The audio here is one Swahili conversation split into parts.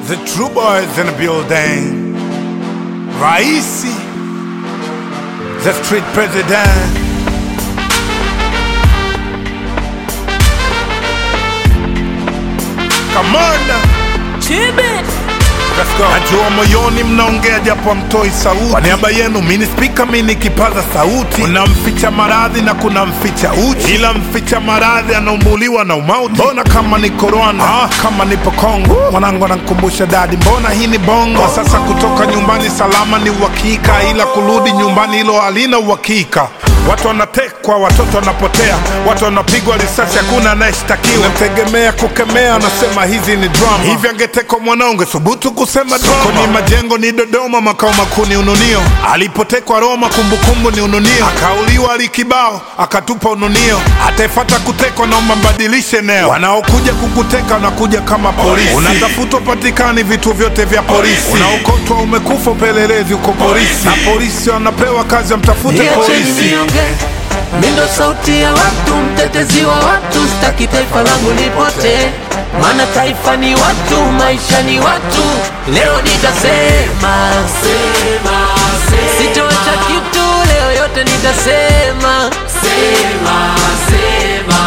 The true boys in the building. Raisi, the street president. Kamanda, let's go. Najua moyoni mnaongea japo hamtoi sauti. Kwa niaba yenu mini spika mini kipaza sauti. Kuna mficha maradhi na kuna mficha uchi, ila mficha maradhi anaumbuliwa na umauti. Mbona kama niko Rwanda, ah, kama nipo Kongo, mwanangu anankumbusha dadi, mbona hii ni bongo. Kwa sasa kutoka nyumbani salama ni uhakika, ila kurudi nyumbani hilo halina uhakika. Watu wanatekwa, watoto wanapotea, watu wanapigwa risasi, hakuna anayeshtakiwa. Namtegemea kukemea, anasema hizi ni drama. Hivi angetekwa mwanao, ungethubutu kusema drama? Koni majengo ni Dodoma, makao makuu ni Ununio. Alipotekwa Roma, kumbukumbu ni Ununio. Akauliwa Alikibao, akatupa Ununio. Ataefata kutekwa, naomba mbadilishe eneo. Wanaokuja kukuteka wanakuja kama polisi, unatafutwa patikani vituo vyote vya polisi, unaokotwa umekufa, upelelezi uko polisi, na polisi wanapewa kazi, wamtafute Niacheni polisi. nionge, mi ndo sauti ya watu, mtetezi wa watu, sitaki taifa langu lipotee, maana taifa ni watu, maisha ni watu. Leo nitasema sema, sema. sitoacha kitu, leo yote nitasema sema, sema.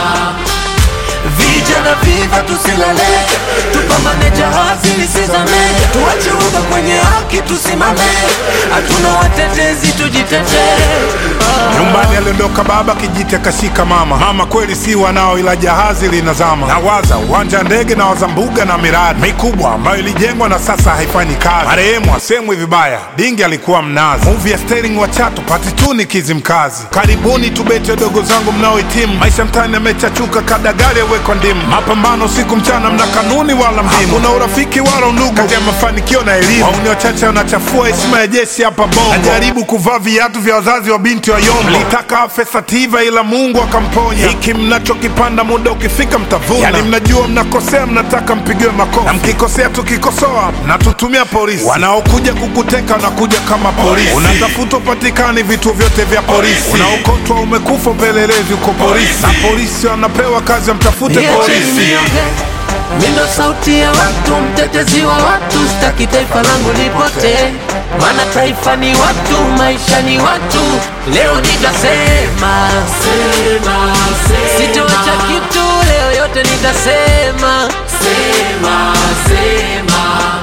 Vijana viva tusilale, tupambane jahazi lisizame, tuache uga kwenye haki tusimame, hatuna watetezi tujitetee. Ah. Nyumbani aliondoka baba, kijiti akashika mama. Mama kweli si wanao, ila jahazi linazama. Nawaza uwanja wa ndege na waza mbuga na miradi mikubwa ambayo ilijengwa na sasa haifanyi kazi. Marehemu asemwi vibaya, dingi alikuwa mnazi. Movie ya Sterling wa Chato pati tu ni Kizimkazi. Karibuni tubete dogo zangu mnaohitimu, maisha mtaani yamechachuka, kadagali awekwa ndimu. Mapambano siku mchana, mna kanuni wala mdimu, hakuna urafiki wala undugu kati ya mafanikio na elimu. Wauni wachache wanachafua heshima ya jeshi hapa Bongo. Najaribu kuvaa viatu vya wazazi wa binti wa Yombo, mlitaka afe Sativa ila Mungu akamponya. Hiki mnachokipanda muda ukifika mtavuna. Yani mnajua mnakosea, mnataka mpigiwe makofi, na mkikosea tukikosoa mnatutumia polisi. Wanaokuja kukuteka wanakuja kama polisi, unatafutwa patikani vituo vyote vya polisi, unaokotwa umekufa, upelelezi uko polisi, na polisi wanapewa kazi, wamtafute Niacheni polisi. nionge, mi ndo sauti ya watu, mtetezi wa watu, sitaki taifa langu lipotee, maana taifa ni watu, maisha ni watu. Leo nitasema sema, sema. sitoacha kitu, leo yote nitasema sema, sema.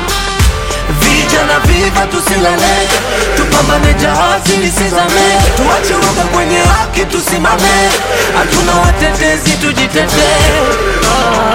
Vijana viva tusilale, tupambane jahazi lisizame, tuache uoga kwenye haki tusimame, hatuna watetezi tujitetee. Ah.